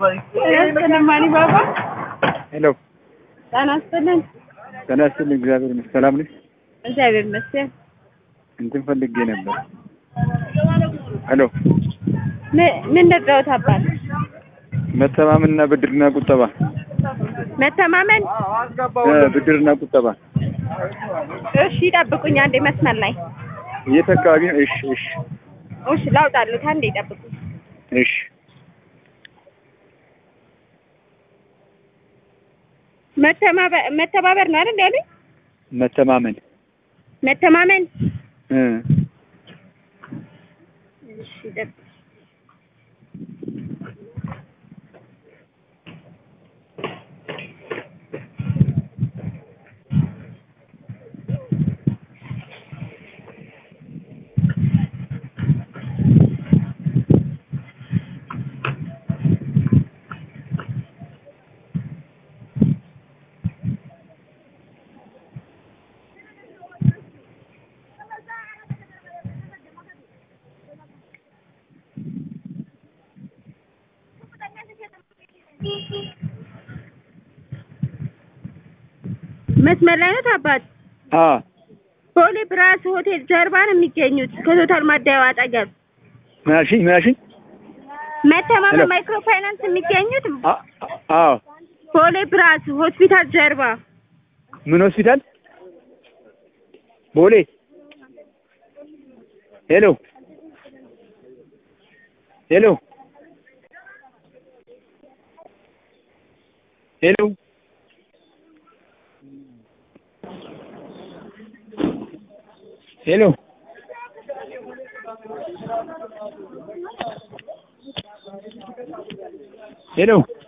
ስለማኒ ባባ ሄሎ ጤና ይስጥልን። ጤና ይስጥልኝ። እግዚአብሔር ይመስገን። ሰላም ነሽ? እግዚአብሔር ይመስገን። እንትን ፈልጌ ነበር። ሄሎ ምን- ምን ልርዳዎት አባት? መተማመንና ብድርና ቁጠባ መተማመን። እ ብድርና ቁጠባ እሺ ይጠብቁኝ አንዴ መስመር ላይ የት አካባቢ ነው? እሺ እሺ እሺ ላውጣሉት አንዴ ይጠብቁኝ። እሺ መተማበ- መተባበር ነው አይደል ያሉኝ? መተማመን መተማመን። እ እሺ ይጠብቁኝ። መስመር ላይ ነው አባት? አ ቦሌ ብራስ ሆቴል ጀርባ ነው የሚገኙት ከቶታል ማደያው አጠገብ። ምናልሽኝ ምናልሽኝ? መተማመን ሄሎ። ማይክሮ ፋይናንስ የሚገኙት አ አዎ ቦሌ ብራስ ሆስፒታል ጀርባ። ምን ሆስፒታል? ቦሌ ሄሎ ሄሎ ሄሎ ሄሎ ሄሎ